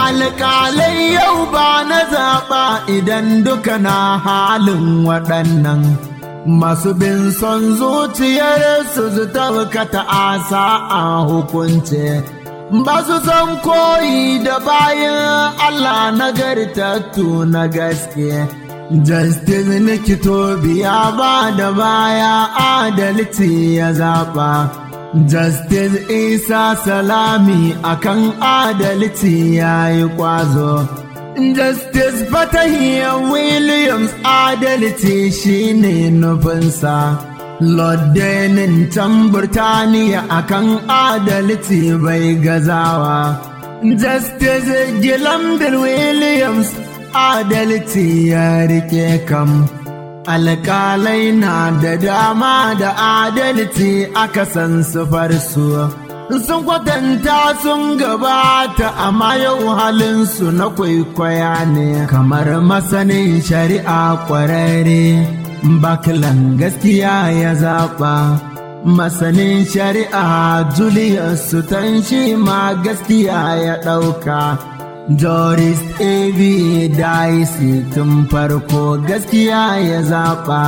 alƙalai yau ba na zaɓa idan duka na halin waɗannan masu bin son zuciyar su su tabkata asa a hukunce ba su son koyi da bayan Allah nagartattu na gaske Justice Nikito biya ba da baya adalci ya zaɓa. Justice Isa Salami akan adalci ya yi ƙwazo. Justice Fatahiyya Williams adalci shine nufinsa. Lord Denin can Burtaniya akan adalci bai gazawa. Justice Gilambir Williams adalci ya rike kam. Alƙalai na da dama da adalci aka san sufar su. Sun kwatanta sun gabata amma yau halinsu na kwaikwaya ne kamar masanin shari'a ƙwararre. Bakilan gaskiya ya zaɓa. Masanin shari'a Julius Sutan shi ma gaskiya ya ɗauka. Doris A.V. Daisy tun farko gaskiya ya zaɓa.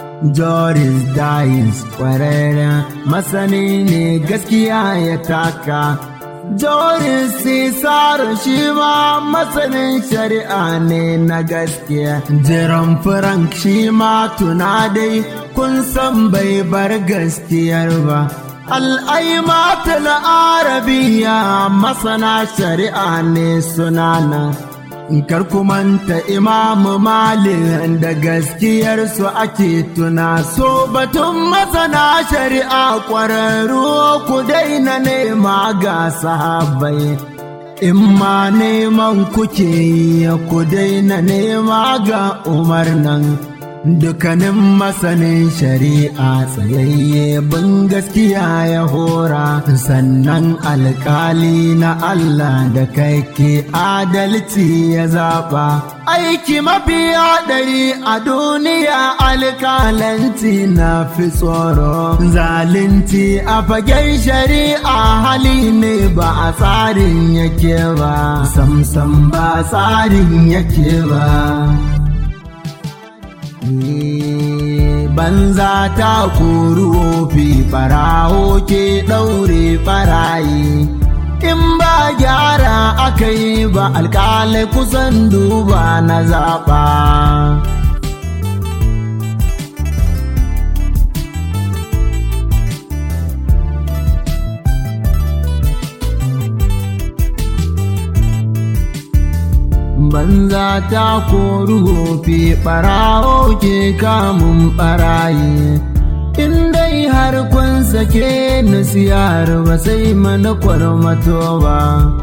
Doris Dais ƙwararren masani ne gaskiya ya taka. Doris Cesar shi ma masanin shari'a ne na gaskiya. Jiran Frank shi ma tuna dai kun san bai bar gaskiyar ba. al'aimatul arabiya masana shari'a ne sunana kar kumanta imamu malik da gaskiyarsu ake tuna so batun masana shari'a ƙwararru ku daina nema ga sahabai in ma neman kuke yi ku daina nema ga umar nan Dukanin masanin shari'a tsayayye bin gaskiya ya hora sannan alkali na Allah da kai ke adalci ya zaɓa. Aiki mafi haɗari a duniya alkalanci na fi tsoro. Zalunci a fagen shari'a hali ne ba a tsarin yake ba, samsam ba tsarin yake ba. banza ta kuru fi ɓarawo ke ɗaure ɓarayi in ba gyara aka yi ba alƙalai kusan duba na zaɓa banza ta koru fi ɓarawo ke kamun ɓarayi in dai har kun sake ni siyar ba sai mana kwarmato ba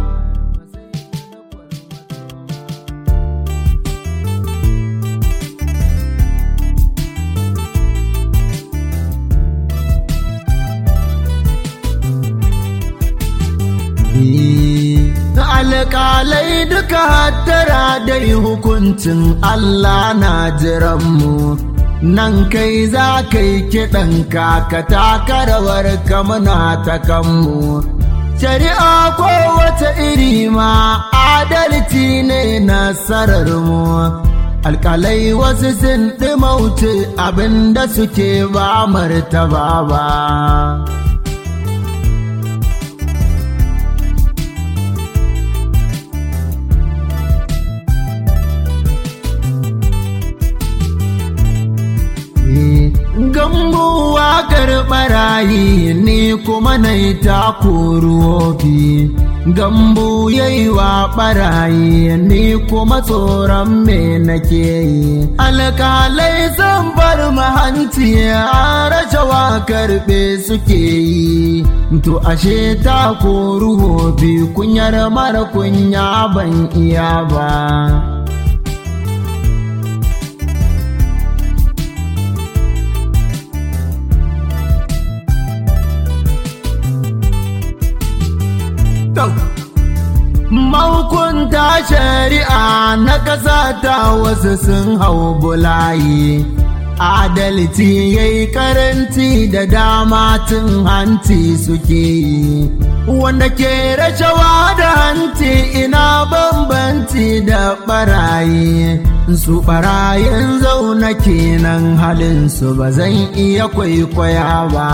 alƙalai duka hattara dai hukuncin Allah na jiranmu nan kai za ka yi kiɗan ka taka rawar kamuna ta kanmu shari'a kowace iri ma adalci ne nasararmu alƙalai wasu sun ɗimauce abinda suke ba martaba ba gambo wakar barayi ni kuma na yi takuruwofi gambo yayi wa barayi ni kuma tsoron me nake yi alkalai zan bar mahanci a rashawa karbe suke yi to ashe takuruwofi kunyar mara kunya ban iya ba Mahukunta shari'a na ƙasa ta wasu sun hau bulayi, adalci yayi karanci da dama tun hanci suke yi wanda ke rashawa da hanci ina bambanci da barayi su barayin zauna kenan halin su ba zan iya kwaikwaya ba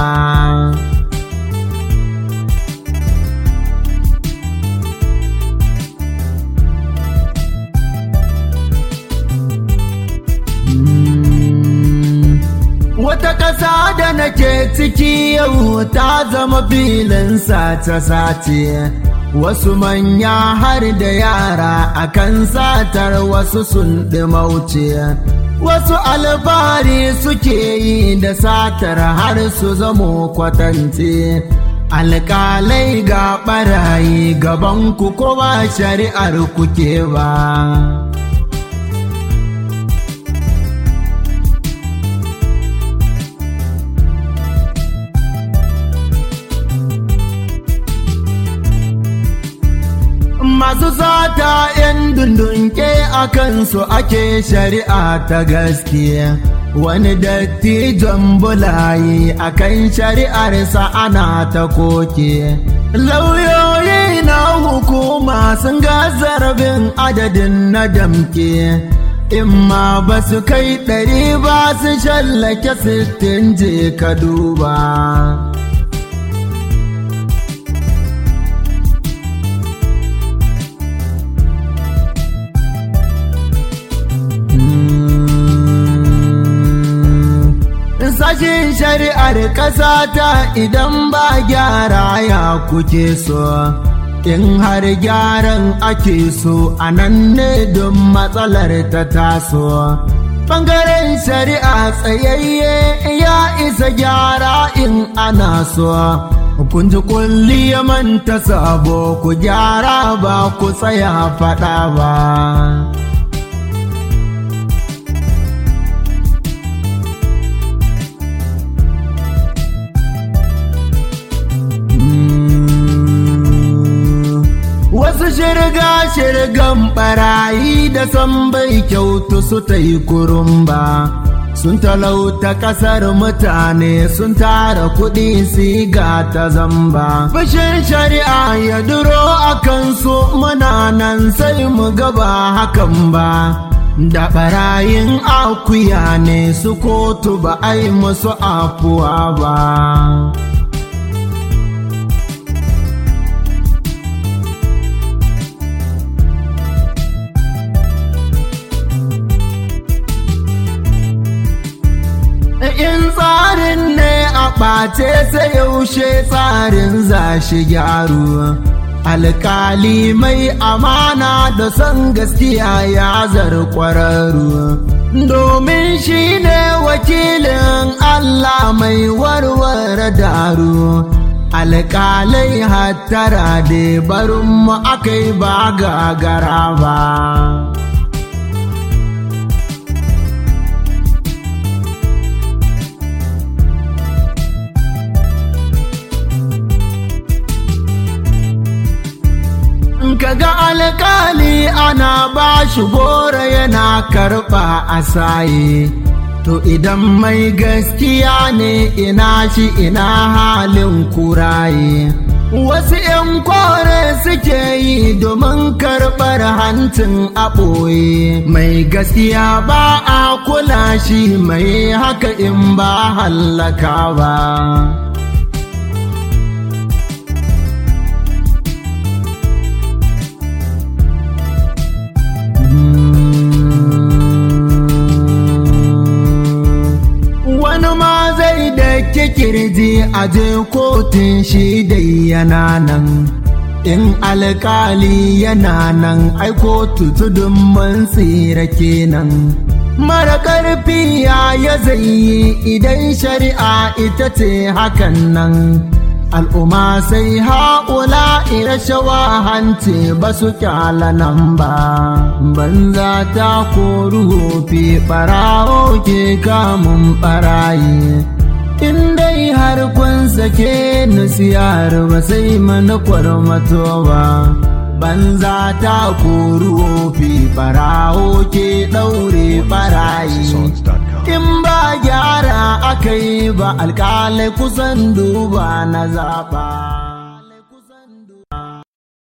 Wata ƙasa da nake ciki yau ta zama filin sace-sace. Wasu manya har da yara akan satar wasu sun mauce. Wasu alfahari suke yi da satar har su zamo kwatance. Alƙalai ga ɓarayi gabanku ko ba shari'ar kuke ba. masu sata 'yan dundunke a kansu ake shari'a ta gaskiya wani dattijon bulayi a kan shari'arsa ana ta koke lauyoyi na hukuma sun ga zarabin adadin na damke in ma ba su kai ɗari ba su shallake sittin je ka duba sashin shari'ar ƙasa ta idan ba gyara ya kuke so in har gyaran ake so a nan ne don matsalar ta taso ɓangaren shari'a tsayayye ya isa gyara in ana so kun ji kulli ya manta sabo ku gyara ba ku tsaya faɗa ba Wasu shirga-shirgan barayi da san bai kyautu su ta yi kurumba. Sun talauta ƙasar mutane sun tara kuɗi siga ta zamba. Fushin shari'a ya duro a kansu muna nan sai mu gaba hakan ba. Da ɓarayin akuya ne su kotu ba ai musu afuwa ba. in tsarin ne a ɓace sai yaushe tsarin za shi gyaru alkali mai amana da son gaskiya ya zar ƙwararru domin shi ne wakilin Allah mai warware daru alkalai hattara da barin mu akai ba gagara ba kaga alkali ana ba shi gora yana karɓa a saye to idan mai gaskiya ne ina shi ina halin kuraye wasu 'yan kore suke yi domin karɓar hancin a ɓoye mai gaskiya ba a kula shi mai haka in ba hallaka ba wani ma zai da kirji a je kotun shi dai yana nan in alkali yana nan ai kotu tudun mun tsira kenan mara ƙarfi ya ya zai idan shari'a ita ce hakan nan al'umma sai haƙula irashawa hanci ba su kyala nan ba banza ta koru fi ɓarawo ke kamun ɓarayi in dai har kun sake nisiyar ba sai mana kwarmato ba banza ta koru wofi barawo ke ɗaure barayi in ba gyara aka yi ba alƙalai kusan duba na zaɓa